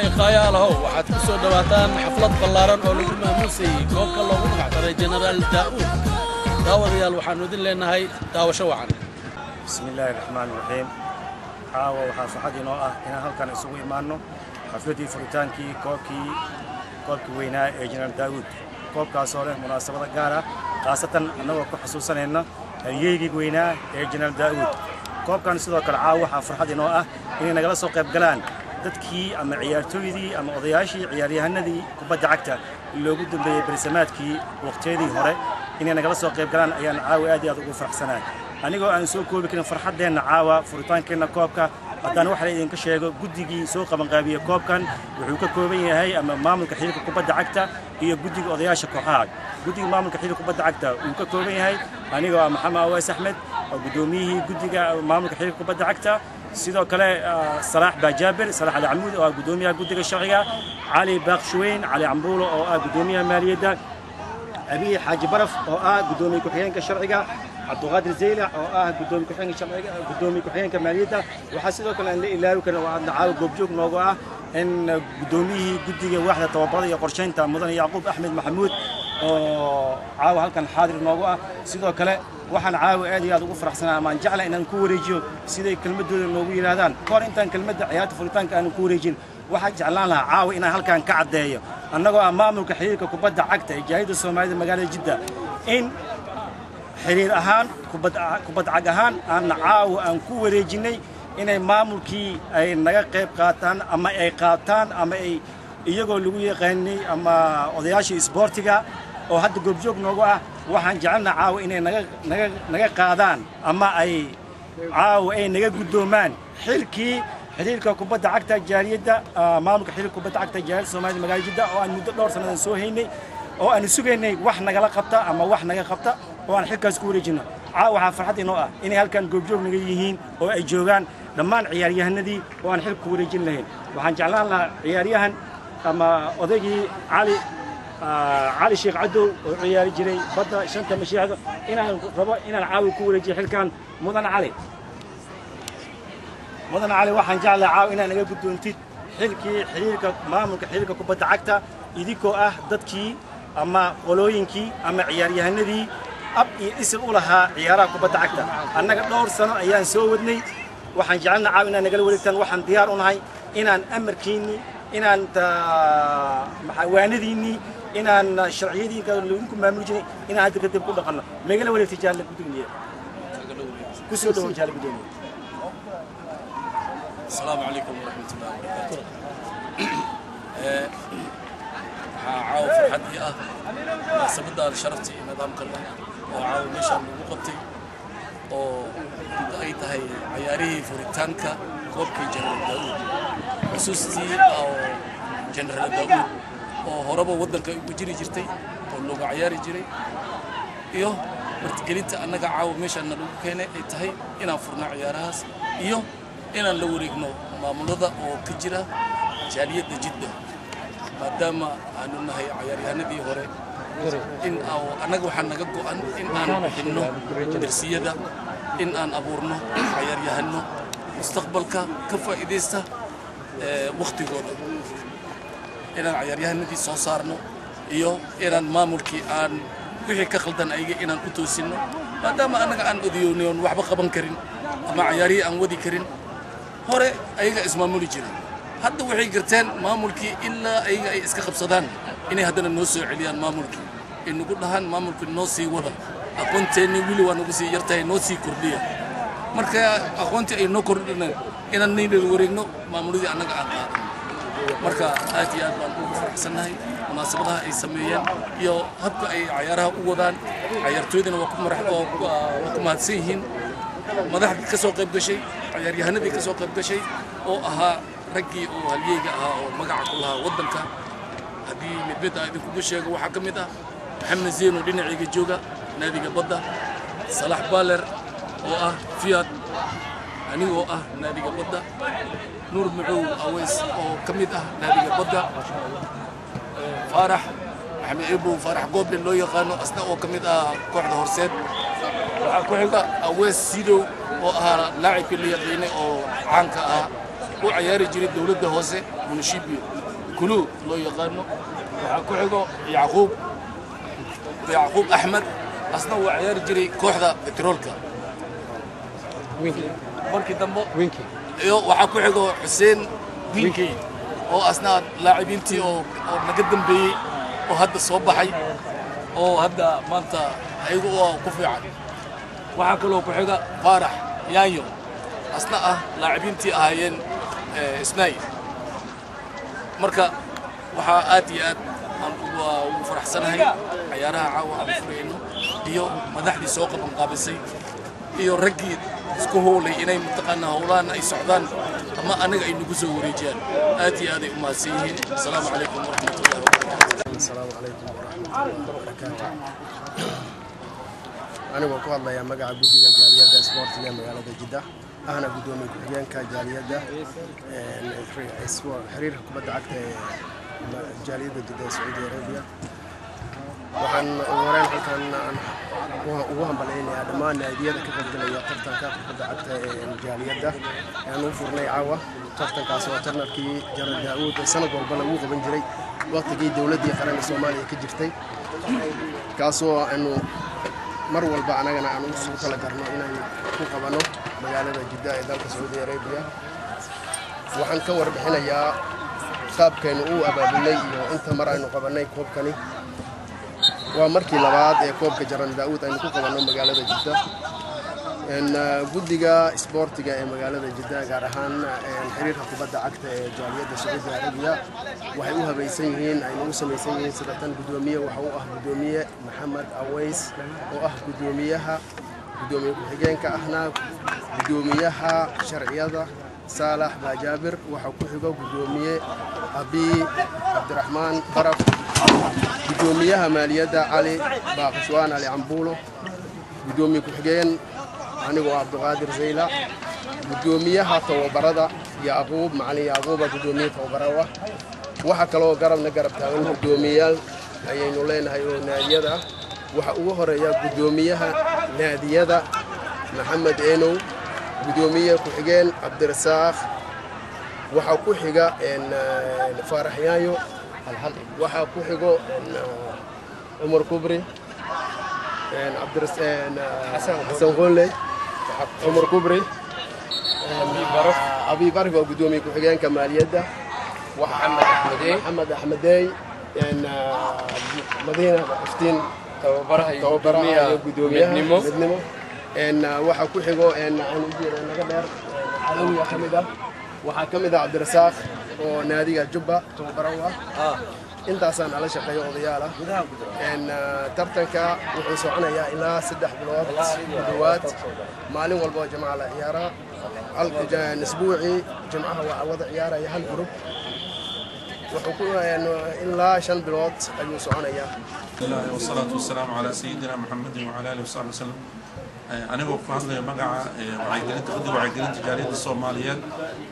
qayaalahow waxaad ku soo dhowaataan xaflad ballaaran oo lagu maamuusayey koobka loogu magacdaray jenaraal daa'uud daawadayaal waxaannu idin leennahay daawasho wacan bismi illaahi raxmaani raxiim caawa waxaa farxad inoo ah inaan halkan isugu imaanno xafladdii furitaankii koobkii koobkii weynaa ee jenaraal daa'uud koobkaasoo leh munaasabada gaar ah khaasatan annagoo ku xasuusanayna halyeygii weynaa ee jenaraal daa'uud koobkan sidoo kale caawa waxaa farxad inoo ah inay nagala soo qayb galaan dadkii ama ciyaartooydii ama odayaashii ciyaaryahanadii kubadda cagta loogu dambeeyey bersamaadkii waqtiyadii hore inay nagala soo qayb galaan ayaan caawa aad iyo aad ugu faraxsanahay anigoo aan soo koobi karin farxaddeenna caawa furitaankeenna koobka haddana waxa la idinka sheego guddigii soo qabanqaabiyey koobkan wuxuu ka kooban yahay ama maamulka xiriirka kubadda cagta iyo guddiga odayaasha kooxaha guddiga maamulka xiriirka kubadda cagta wuu ka kooban yahay anigoo ah maxamed aweys axmed oo guddoomiyihii guddiga maamulka xiriirka kubadda cagta sidoo kale salaax baajaabir salaax ali camuud oo ah guddoomiyaha guddiga sharciga cali baaqshuweyn cali cambuulo oo ah guddoomiyaha maaliyadda abiy xaaji baraf oo ah guddoomiye ku-xigeenka sharciga cabduqaadir zaylac oo ah gudoomiye ku-xigeenka sharciga gudoomiye ku-xigeenka maaliyadda waxaa sidoo kale aan la ilaawi karin oo aadna caawa goobjoog noogu ah in guddoomiyihii guddiga waaxda tababarada iyo qorshaynta mudane yacquub axmed maxamuud oo caawa halkan xaadir noogu ah sidoo kale waxaan caawa aad iyo aad ugu faraxsanaa amaan jecla inaan ku wareejiyo siday kelmadooda noogu yidhaahdaan kahor intaan kelmadda ciyaarta furitaanka aanan ku wareejin waxaan jeclaan lahaa caawa inaan halkan ka caddeeyo annagoo ah maamulka xiriirka kubadda cagta ee jaahida soomaalida magaalada jidda in xiriir ahaan kubad cag ahaan aanna caawa aan ku wareejinnay inay maamulkii ay naga qayb qaataan ama ay qaataan ama ay iyagoo lagu yaqaanay ama odayaashii isboortiga oo hadda goobjoog noogu ah waxaan jecelna caawa inay naga qaadaan ama ay caawa ay naga guddoomaan xilkii xiriirka kubadda cagta jaaliyadda maamulka xiriirka kubadda cagta jaaliyadda soomaalida magaalada jidda oo aan muddo dhowr sannadan soo haynay oo aan sugaynay wax nagala qabta ama wax naga qabta oo aan xilkaas ku wareejino caawa waxaa farxad inoo ah inay halkan goobjoog naga yihiin oo ay joogaan dhammaan ciyaaryahanadii oo aan xilka ku wareejin lahayn waxaan jeclaan lahaa ciyaaryahan ama odaygii cali cali sheekh cadow oo ciyaari jiray badda shanta mashiixda inaan rabo inaan caawa ku wareejiyo xilkan mudan cali mudan cali waxaan jeclahay caawa inaan naga guddoontid xilkii xiriirka maamulka xiriirka kubadda cagta idinkoo ah dadkii ama qolooyinkii ama ciyaaryahanadii ab iyo isil u lahaa ciyaaraha kubadda cagta annaga dhowr sano ayaan soo wadnay waxaan jecelna caawa inaan nagala wareegtaan waxaan diyaar u nahay inaan amarkiinnii inaan waanadiinnii inaan sharciyadiinka lagu maamuli jiray inaan hadda kadib ku dhaqanno magala wareegtay jaalle gudoomiye ku soo dhawow jaalle gudoomiye asalaamu calaykum waraxmat ullahi wabarakaatu waxaa caawa farxad ii ah munaasabadda sharafta iyo nidaamka leh oo caawa meeshaan lagu qabtay oo ay tahay cayaarihii furitaanka koobkii jenaraal daa'uud xusuustii oo jenaraal daa'uud oo horeba waddanka ugu jiri jirtay oo loogu cayaari jiray iyo martigelinta annaga caawa meeshaanna lagu keenay ay tahay inaan furno ciyaarahaas iyo inaan la wareegno maamulada oo ka jira jaaliyadda jidda maadaama aanu nahay cayaaryahanadii hore in annaga waxaa naga go'an in aan bixinno darsiyada in aan abuurno cayaaryahano mustaqbalka ka faa'iidaysta wakhtigooda inaan cayaaryahanadii soo saarno iyo inaan maamulkii aan wixii ka khaldan ayaga inaan u toosinno maadaama annaga aan odiyoonayoon waxba qaban karin ama cayaarihii aan wadi karin hore ayaga ismaamuli jiray hadda waxay garteen maamulkii ilaa ayaga ay iska qabsadaan inay haddana noo soo celiyaan maamulkii ay nagu dhahaan maamulkii noo sii wada aqoonteennii weli waa nagu sii yartahay noo sii kordhiya marka aqoontii ay noo kordhineen inaan naynala wareegno maamuladii annaga aan qaadan marka aad iyo aad baan ugu faraxsannahay munaasabadaha ay sameeyeen iyo habka ay cayaaraha u wadaan cayaartooydana waa ku mahadsan yihiin madaxdii ka soo qayb gashay cayaaryahanadii ka soo qayb gashay oo ahaa raggii oo halyeyga ahaa oo magaca ku lahaa waddanka haddii midmid a idinkugu sheego waxaa ka mid ah maxamed zeeno dhinacayga jooga naadiga badda salax baaler oo ah fiyaad anigoo ah naadiga badda nuur macow aweys oo ka mid ah naadiga badda faarax maxamed ebow faarax gooble loo yaqaano asna oo ka mid ah kooxda horseed waxaa ku xiga awees sidow oo ahaa laacibkii la yaqiinay oo caanka ah u cayaari jiray dowladda hoose munishibio kuluu loo yaqaano waxaa ku xigo yacquub yacquub axmed asna waa ciyaari jiray kooxda betroolka markii dambe iyo waxaa ku xigo xuseen winkey oo asna laacibiintii oo oo naga dambeeyey oo hadda soo baxay oo hadda maanta ayagu oo ku fiican waxaa kaloo ku xiga faarax yaanyo asna ah laacibiintii ahaayeen isnaay marka waxaa aad iyo aad aan ugu faraxsanahay cayaaraha caawa aan furayno iyo madaxdii soo qaban qaabisay iyo raggii isku howlay inay mataqaanaa howlahan ay socdaan ama anaga ay nagu soo wareejiyaan aad iyo aad ay u mahadsan yihiin asalaamu calaykum waraxmatullahi wabarakatu asalaamu calaykum waraxmatullahi wabarakaatu anigoo ku hadlaya magaca guddiga jaaliyadda isboortiga ee magaalada jidda ahna guddoomiye ku-xigeenka jaaliyadda xiriirka kubadda cagta ee jaaliyadda jidda ee sacuudi arabiya waxaan ugu horeyn halkan ugu hambalaynayaa dhammaan naadiyada ka qaybgalaya tartanka kubadda cagta ee jaaliyadda aan u furnay caawa tartankaas oo tarnarkii jaral daa'uud ee sanad walba lagu qaban jiray waqtigii dowladdii qaranka soomaaliya ka jirtay kaasoo aanu mar walba anagana aan ugu tala garno inaan ku qabanno magaalada jidda ee dalka sacuudi arabiya waxaan ka warbixinayaa qaabkaynu u abaabulnay iyo inta mar aynu qabannay koobkani waa markii labaad ee koobka jaran daa'uud aynu ku qabanno magaalada jidda guddiga isboortiga ee magaalada jidda gaar ahaan xiriirka kubadda cagta ee jaaliyadda sacuudi arabiya waxay u habaysan yihiin ayna u samaysan yihiin sida tan guddoomiye waxa u ah guddoomiye maxamed aweys oo ah guddoomiyaha guddoomiye ku-xigeenka ahna guddoomiyaha sharciyada saalax baajaabir waxaa ku xigo guddoomiye abi cabdiraxmaan baraf guddoomiyaha maaliyadda cali baaqishwaan ali cambuulo guddoomiye ku-xigeen anigoo cabduqaadir zayla guddoomiyaha tababarada yacquub macalin yacquuba guddoomiye tababarawa waxaa kaloo garabna garab taagan guddoomiyayaal ayaynu leenahay oo naadiyada ah waxaa ugu horeeya guddoomiyaha naadiyada maxamed eenow guddoomiye ku-xigeen cabdirasaaq waxaa ku xiga faarax yaayo waxaa ku xigo cumar kubri xasan qoonley cumar kubri abi barif waa guddoomiye ku-xigeenka maaliyadda maxamed axmedey madiina iftiin tababaraha iyo guddoomiyaha midnimo waxaa ku xigo naga dheer calawiya ka mid ah waxaa ka mid ah cabdirasaaq oo naadiga jubba tababaro u ah intaasaan ala shaqeeyo odayaal ah tartanka wuxuu soconayaa ilaa saddex bilood ku dhowaad maalin walba oo jamaca la ciyaaraa isbuucii jimcaha waa wada ciyaaraya hal gurub wuxuu ku ilaa shan bilood ayuu soconayaa والصلاة والسلام على سيدنا محمد وعلى آله وصحبه وسلم anigoo ku hadlaya magaca wacyigelinta guddiga wacyigelinta jaaliyadda soomaaliyeed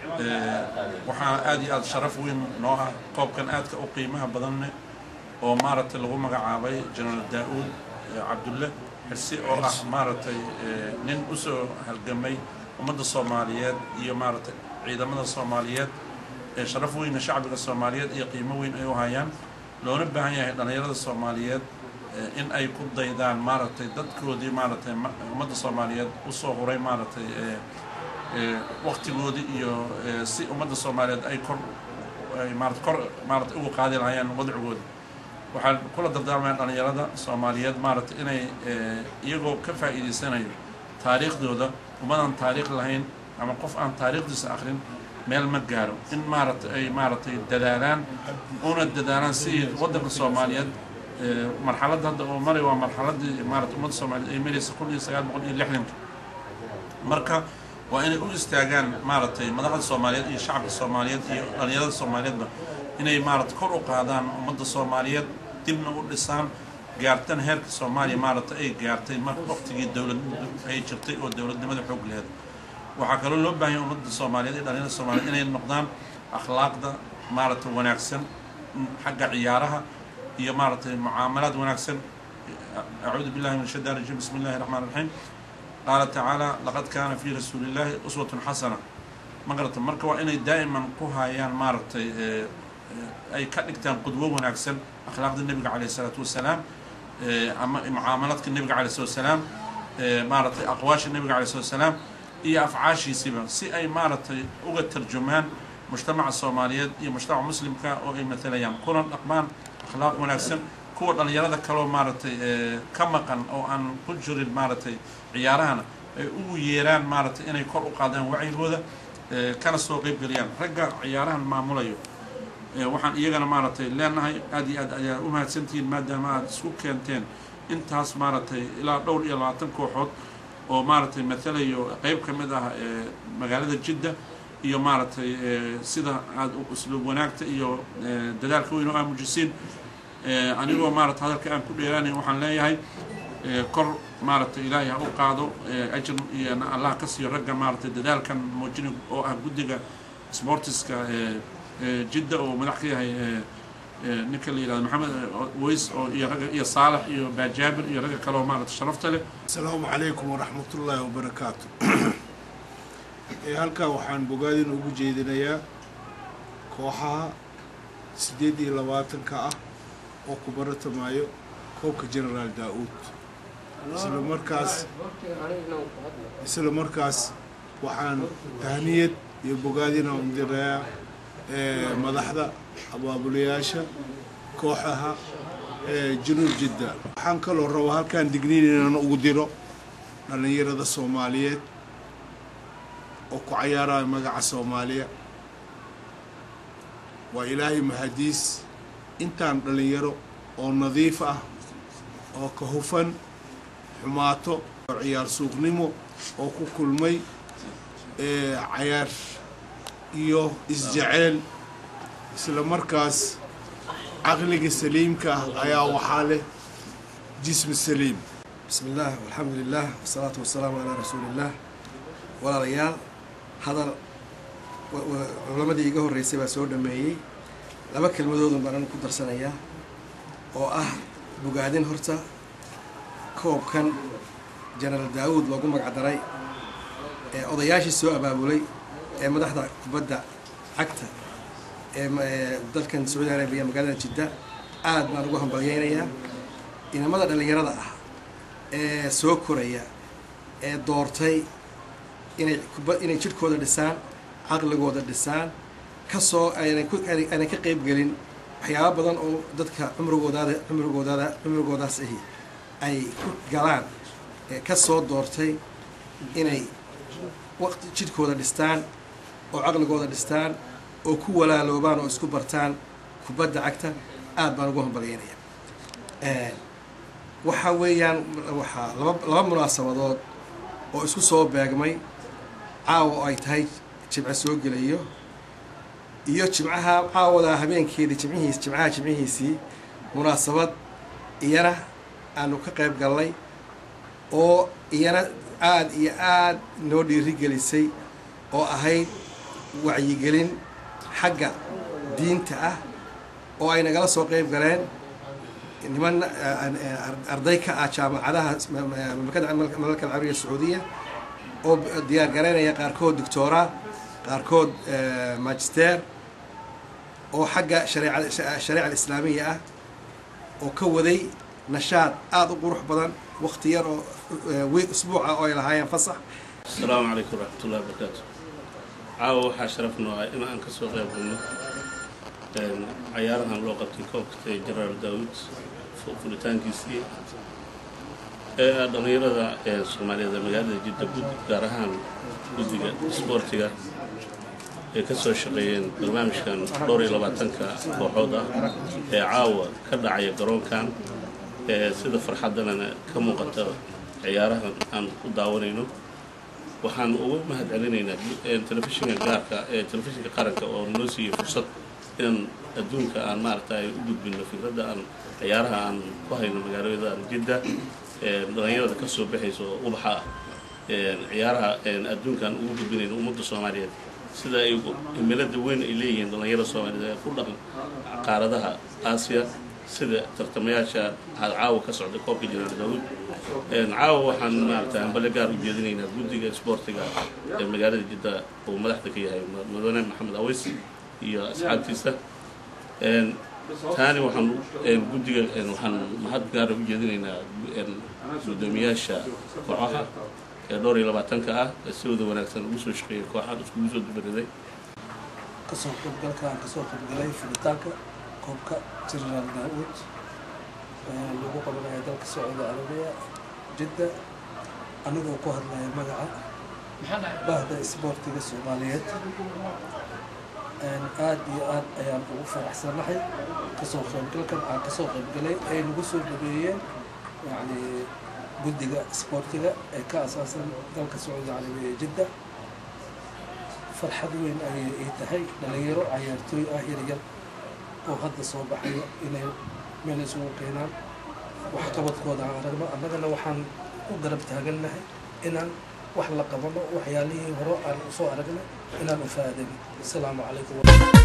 waxaa aad iyo aad sharaf weyn noo ah qoobkan aadka u qiimaha badanne oo maaragtay lagu magacaabay jenaraal daa-uud cabdulle xirsi oo ah maaragtay nin usoo halgamay ummadda soomaaliyeed iyo maaragtay ciidamada soomaaliyeed sharaf weyna shacbiga soomaaliyeed iyo qiimo weyn ay u hayaan loona baahan yahay dhallinyarada soomaaliyeed in ay ku daydaan maaragtay dadkoodii maaragtay ummadda soomaaliyeed usoo huray maaragtay waktigoodii iyo si ummadda soomaaliyeed ay kor ay maarata kor maarata ugu qaadi lahayaan wadcigooda waxaan kula dardaarmaya dhallinyarada soomaaliyeed maaragtay inay iyagoo ka faa'iidaysanayo taariikhdooda ummadan taariikh lahayn ama qof aan taariikhdiisa akrin meel ma gaaro in maaragtay ay maaragtay dadaalaan una dadaalaan si waddanka soomaaliyeed marxaladda hadda oo maray waa marxaladdii maarata ummadda soomaaliyeed ay maraysa kun iyo sagaal boqol iyo lixdanka marka waa inay u istaagaan maaragtay madaxda soomaaliyeed iyo shacabka soomaaliyeed iyo dhallinyarada soomaaliyeedba inay maarata kor u qaadaan ummadda soomaaliyeed dibna u dhisaan gaartan heerka soomaaliya maarata ay gaartay mar waqtigii dowlad ay jirtay oo dowladnimada xoog laheed waxaa kaloo loo baahanya ummadda soomaaliyeed iyo dhallinyarada soomaaliyeed inay noqdaan akhlaaqda maarata wanaagsan xagga ciyaaraha iyo maaragtay mucaamalaad wanaagsan acuudu billahi min shaitaan rajim bismi illahi raxmaan raxiim qaala tacaala laqad kaana fii rasuulillaahi uswatun xasana ma garata marka waa inay daa'iman ku hayaan maaragtay ay ka dhigtaan qudwo wanaagsan akhlaaqda nebiga calayh isalaatu wasalaam ama mucaamaladka nebiga calayh salatu wasalaam maaragtay aqwaasha nebiga calayh salatu wasalaam iyo afcaashiisiba si ay maaragtay uga tarjumaan mujtamaca soomaaliyeed iyo mujtamaca muslimka oo ay matalayaan kuna dhaqmaan akhlaaq wanaagsan kuwa dhallinyarada kaloo maaragtay ka maqan oo aan ku jirin maaragtay ciyaarahana ay ugu yeeraan maaragtay inay kor u qaadaan wacyigooda kana soo qeyb geliyaan ragga ciyaarahan maamulayo waxaan iyagana maaragtay leenahay aad iyo aad ayaa u mahadsantihiin maadaama aad isku keenteen intaas maaragtay ilaa dhowr iyo labaatan kooxood oo maaragtay matalayo qeyb ka mid ah magaalada jidda iyo maaragtay sida aada usluub wanaagta iyo dadaalka weyn oo aa mujisiin anigoo maarata hadalka aan ku dheeraanayn waxaan leeyahay kor maaragtay ilaahay ha u qaado ajir iyona allah ka siiyo ragga maaragtay dadaalkan muujina oo ah guddiga sportiska jidda oo madax ka yahay ninka la yihahdo maxamed ways oo iyo ragga iyo saalax iyo baajaabir iyo ragga kaleoo maaragtay sharafta leh asalaamu calaykum waraxmatullaahi wabarakaatu halkaa waxaan bogaadin ugu jeedinayaa kooxaha siddeed iyo labaatanka ah oo ku baratamaayo koobka generaal daa-uud isla markaas isla markaas waxaan tahniyad iyo bogaadina udirayaa madaxda abaabulayaasha kooxaha junuub jidda waxaan kaloo rabaa halkaan digniin inaan ugu diro dhallinyarada soomaaliyeed oo ku cayaaraya magaca soomaaliya waa ilaahay mahadiis intaan dhallinyaro oo nadiif ah oo ka hufan xumaato oo ciyaar suuqnimo oo ku kulmay cayaar iyo isjeceel isla markaas caqliga saliimka ah ayaa waxaa leh jismi saliim bismi illaah alxamdu lilah wasalaatu wasalaamu calaa rasuuliillaah walaalayaal hadal culamadii iga horreysay baa soo dhameeyey laba kelmadoodun baan anu ku darsanayaa oo ah bogaadin horta koobkan jenaraal daawuud loogu magacdaray ee odayaashii soo abaabulay ee madaxda kubadda cagta ee dalkan sacuudi arabiya magaalada jidda aad baan ugu hambalyeynayaa inamada dhallinyarada ah ee soo koraya ee doortay inay kuba inay jidhkooda dhisaan caqligooda dhisaan kasoo aynay ku aynay ka qeyb gelin waxyaaba badan oo dadka cumrigoodaada cumrigoodaada cumrigoodaas ahi ay ku galaan ka soo doortay inay waqti jidhkooda dhistaan oo caqligooda dhistaan oo ku walaaloobaan oo isku bartaan kubadda cagta aad baan ugu hambalyeynaya waxa weeyaan waxaa laba laba munaasabadood oo isku soo beegmay caawa oo ay tahay jimco soo gelayo iyo jimcaha caawada habeenkeedii jimcihiis jimcaha jimcihiisii munaasabad iyana aanu ka qayb galnay oo iyana aada iyo aada noo dhiirigelisay oo ahayd wacyigelin xagga diinta ah oo ay nagala soo qayb galeen niman arday ka ah jaamacadaha mamlakada carabiya sacuudiya oo diyaar garaynaya qaarkood doctora qaarkood magister oo xagga shareeca alislaamiya ah oo ka waday nashaad aada u qurux badan wakti yar oo usbuuca oo ay lahaayeen fasax asalaamu calaykum waraxmatullahi wabarakaatu caawa waxaa sharaf noo ah in aan ka soo qayb galno cayaarahan loo qabtay koobka jenaraal daawud fulitaankiisii ee dhallinyarada soomaaliyeed ee magaalada jidda gud gaar ahaan guddiga isboortiga ee ka soo shaqeeyeen barnaamijkan dhowr iyo labaatanka kooxood ah ee caawa ka dhacaya garoonkan ee sida farxaddanana ka muuqata ciyaarahan aan u daawanayno waxaan ugu mahad celinaynaa telefishinka gaarka ee telefishinka qaranka oo noo siiyey fursad inaan adduunka aan maaragtay u gudbino fikradda aan ciyaaraha aan ku hayno magaalada jidda dhalinyarada ka soo baxayso ubaxa ah ciyaaraha adduunkaan ugu gudbinayno ummadda soomaaliyeed sida ay cimilada weyn ay leeyihiin dhalinyarada soomaaliyeed ee ku dhaqan qaaradaha aasiya sida tartamayaasha caawa ka socda koobka janaal daawud caawa waxaan maaragtay hambale gaar u jeedinaynaa guddiga isboortiga ee magaalada jidda uu madaxda ka yahay mudane maxamed aweys iyo asxaabtiisa taani waxaan guddiga waxaan mahad gaara u jeedinaynaa guddoomiyaasha kooxaha ee dhowr iyo labaatanka ah ee si wada wanaagsan ugu soo shaqeeyay kooxahan iskugu soo dubariday kasoo qaybgalka aan kasoo qaybgalay furitaanka koobka generaal daawud lagu qabanaya dalka sacuudi carabiya jidda anigoo ku hadlaya magaca bahda isboortiga soomaaliyeed aad iyo aad ayaan ugu faraxsanahay kasoo qaybgalkan aan kasoo qaybgalay ay nagu soo dhabeeyeen yani guddiga isboortiga ee ka asaasan dalka sacuudi carabiya jidda farxad weyn ayay ii tahay dhalinyaro cayaartooy ah yaryar oo hadda soo baxayo inay meel isugu keenaan waxqabadkooda aan aragno annagana waxaan u garab taagannahay inaan wax la qabano waxyaalihii hore aan usoo aragnay inaan u faadano asalaamu calaykum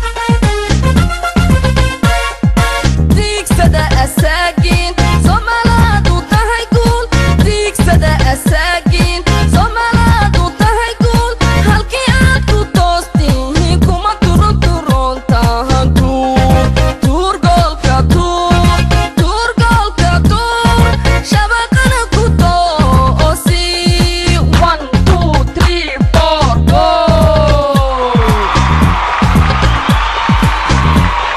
diigsada asaagiin somalaadu tahay guul diigsada asaagiin somalaadu tahay guul halkii aad ku toostihiin kuma turun turoontahan tuur tuur goolka tuur tuur goolka tuur shabaqana ku toosi one two three four goal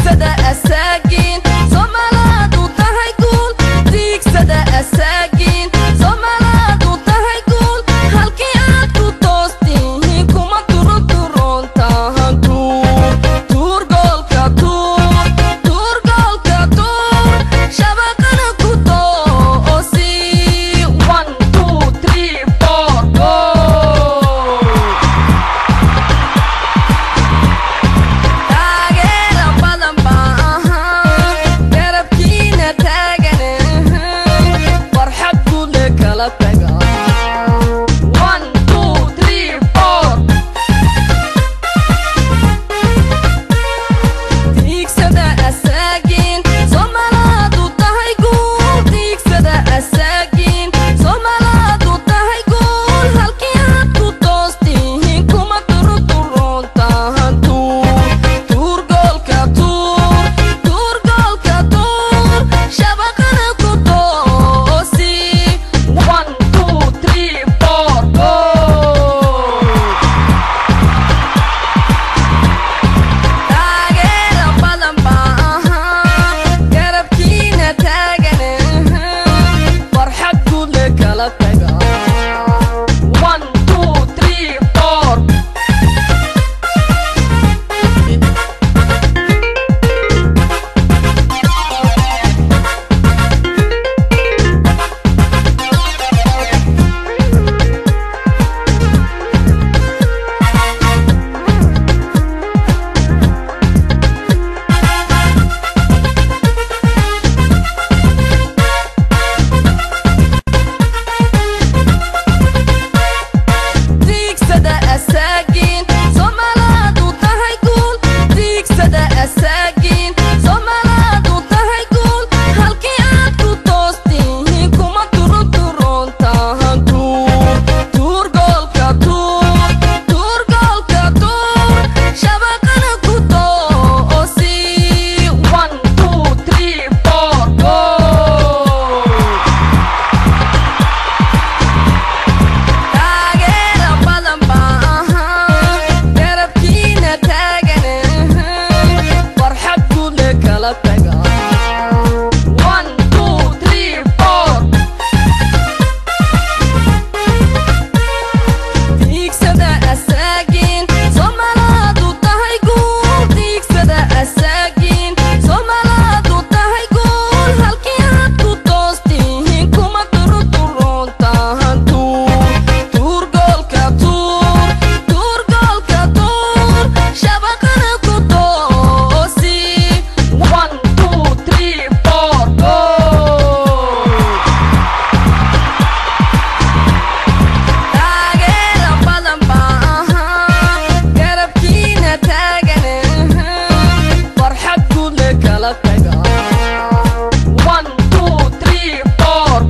tiigsada asaagiin somalaadu tahay guul tiigsada asaagiin somalaadu tahay guul halkii aad ku toostihiin kuma turuturoontahan tuur tuur goolka tuur tuur goolka tuur shabaqana ku toosi one two three four go taageera badan baa ahaa garabkiina taagan farxad guudle kala taga one two three four tiigsada asaagiin somalaadu tahay guul tiigsada asaagiin somalaadu tahay guul halkii aad ku toostihiin kuma turuturoontahan tuur tuur goolka tuur tuur goolka tuur shabaqana ku toosi one two three four go taageera badan baa ahaa garabkiina taagan farxad guudle kala taga one two three four tiigsada asaagiin somalaadu tahay guul tiigsada asaagiin somalaadu tahay guul halkii aad ku toostihiin kuma turuturoontahan tuur tuur goolka tuur tuur goolka tuur shabaqana ku toosi one two three four go taageera badan baa ahaa garabkiina taagan farxad guudle kala taga one two three four tiigsada asaagiin somalaadu tahay guul tiigsada asaagiin somalaadu tahay guul halkii aad ku toostihiin kuma turuturoontahan tuur tuur goolka tuur tuur goolka tuur shabaqana ku toosi one two three four go taageera badan baa ahaa garabkiina taagan farxad guudle kala taga one two three four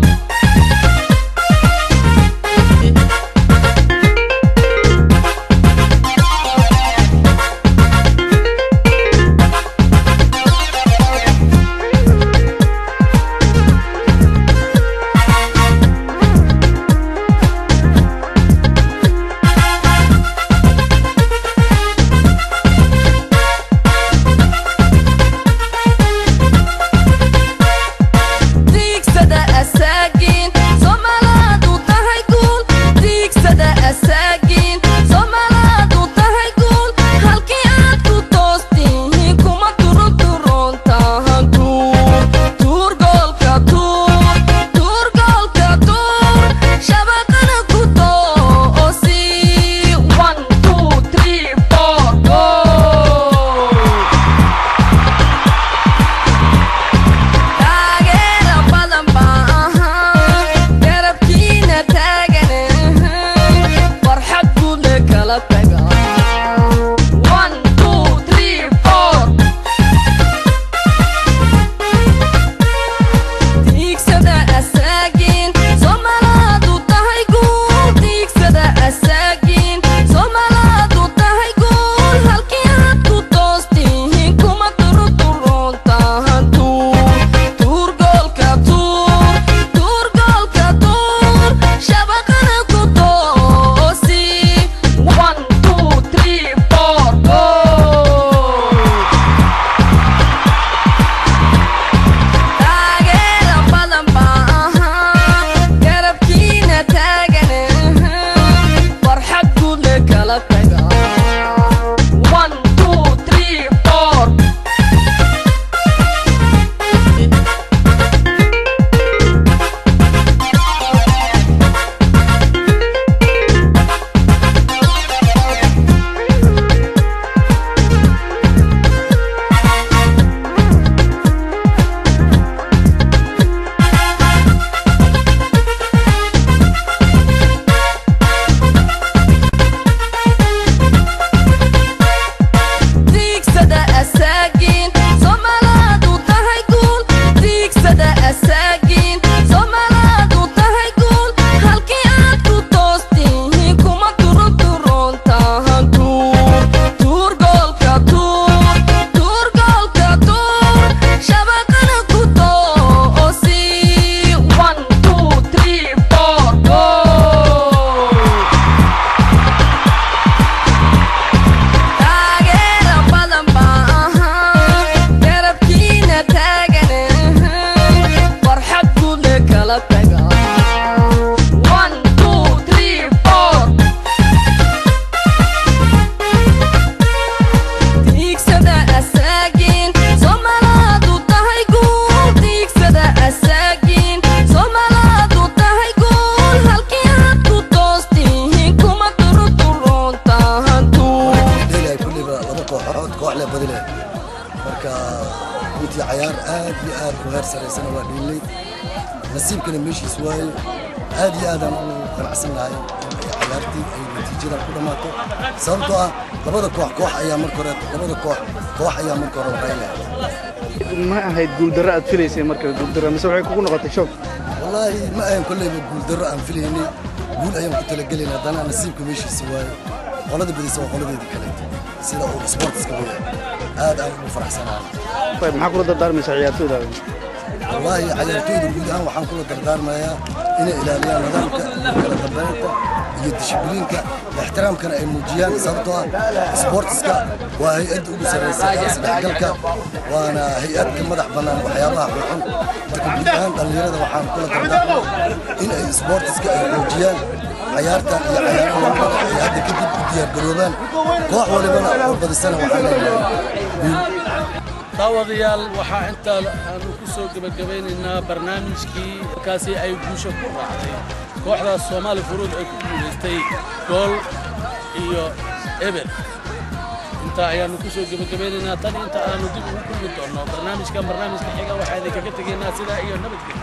waa runtii cayaar aad iyo aad u heer saraysana waa dhiilnay nasiibkana meeshiis waayo aad iyo aadaan ugu ganacsan lahay in ay cayaartii ay natiijadan ku dhammaato sababtoo ah labada koox koox ayaa marka hore labada koox koox ayaa marka hore horeynaya ma ahayd guuldarro aad filaysay marka guuldarro mise waxay kugu noqotay shoog wallaahi ma ahan kolleyba guuldarro aan filaynay guul ayaan ku talagelayna haddana nasiibka meeshiisa waayo qolada badisa waa qoladeedii kaleeto sida uu sportiska weya aad aan ugu faraxsanahay maxaa kula dardaarmaysaa ciyaartooyda wallaahi cayaartooyda guud ahaan waxaan kula dardaarmayaa inay ilaaliyaan nidaamka iyo kala dambeynta iyo dishibliinka ixtiraamkana ay muujiyaan sababtoo ah sportiska waa hay-adda ugu sarreysa ee isdhexgalka waana hay-adka madax bannaan waxyaabaha xulxun marka guud ahaan dhallinyarada waxaan kula dardaarmaa in ay sportiska ay xoojiyaan cayaartan iyo cayaaraha lamada ay hadda kadib u diyaargaroobaan koox walibana oo badisana waxaan leenahay guul daawadayaal waxaa intaa aanu ku soo gebagabaynaynaa barnaamijkii markaasi ay guusha ku raacday kooxdaas soomaali furuud ay ku guulaystay gool iyo eber intaa ayaanu ku soo gebagabaynaynaa tan inta aanu dib ugu kulmi doonno barnaamijkan barnaamijka xiga waxaa idinkaga tegaynaa sidaa iyo nabadgelyo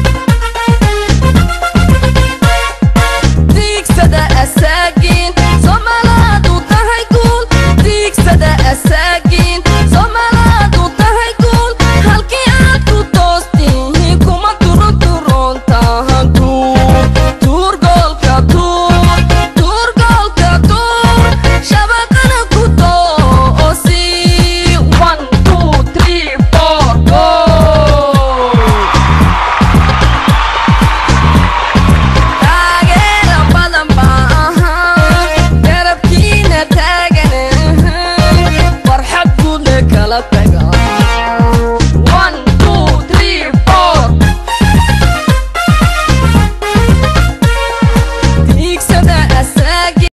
diigsada asaagiin somalaadu tahay guul diigsada asaagiin somalaadu tahay guul halkii aad ku toostihi kuma turuturoon taha guul tuur goolka tuur tuur goolka tuur shabaqana ku toosi one two three four goal taageera badan baa ahaa garabkiina taagan farxad guud le kala taga